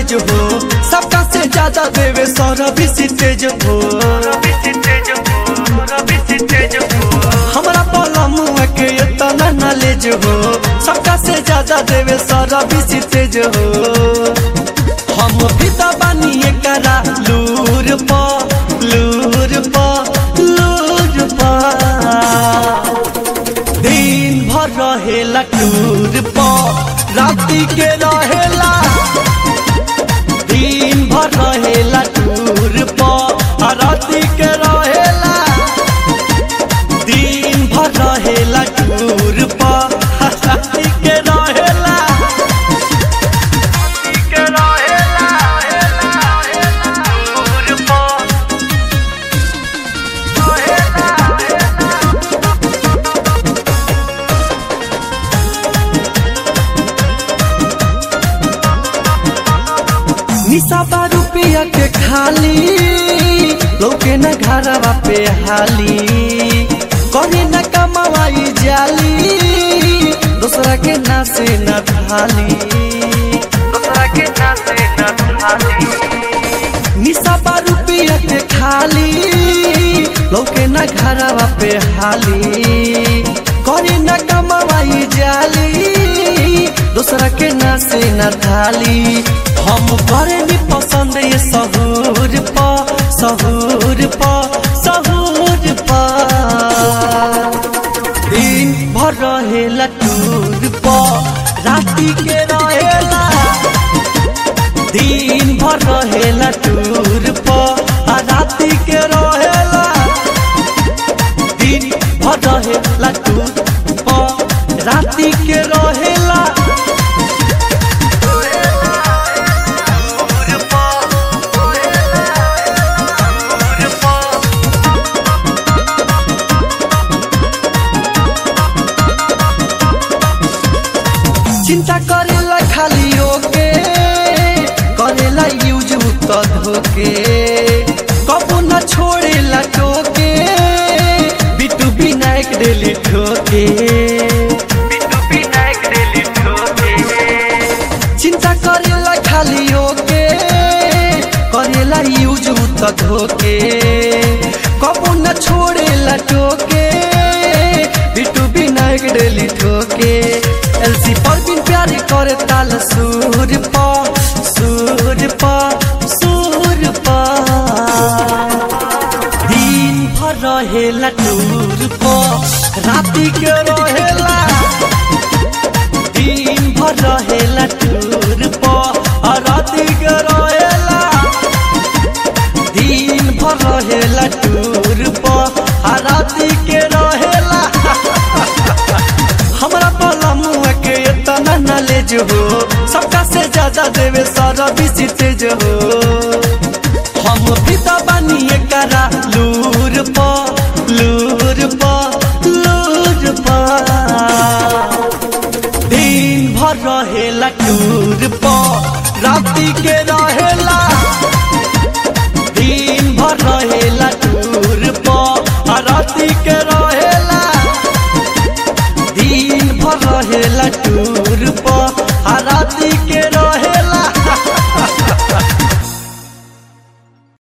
knowledge हो सबका से ज्यादा देवे सौरभ तेज हो हमरा पलम के इतना नॉलेज हो सबका से ज्यादा देवे सौरभ तेज हो हम भी तो बनिए करा लूर पा लूर पा लूर पा दिन भर रहेला टूर पा राति के रहेला दिन भर रहेला टूर पा आ राति के रहेला दिन भर रहेला टूर पा आ राति के रहेला के रहेला टूर पा निशा बा रुपया के खाली लोके न घरवा पे हाली करे न कमाई जाली दूसरा के नासे न थाली दूसरा के नासे न थाली निशा बा रुपया के खाली लोके न घरवा पे हाली करे न कमाई जाली दूसरा के नासे न थाली हम करे नी पसंद ये सहूर पा सहूर पा सहूर पा दिन भर रहेला टूर पा राति के रहेला दिन भर रहेला टूर पा आ राति के रहेला दिन भर रहेला टूर पा राति के रहेला चिंता करेला खाली ओके करेला यूज तो धोके कबू न छोड़ेला टोके बिटू विनायक डेली ठोके बिटू विनायक डेली ठोके चिंता करेला खाली ओके करेला यूज तो धोके कबू न छोड़ेला टोके बिटू विनायक डेली ठोके एलसी पर बिन प्यारे करे ताल सूर पा सूर पा सूर पा दिन भर रहेला टूर पा राति के रहेला दिन भर रहेला टूर पा आ राति के रहेला दिन भर रहेला टूर पा आ राति के रहेला हमरा पलम के इतना नॉलेज हो सबका से ज्यादा देवे सारा बिसी तेज हो हम भी तो बनिए करा लूर पा लूर पा लूर पा दिन भर रहेला टूर पा राति के रहेला दिन भर रहेला टूर पा आ राति के रहेला दिन भर रहेला टूर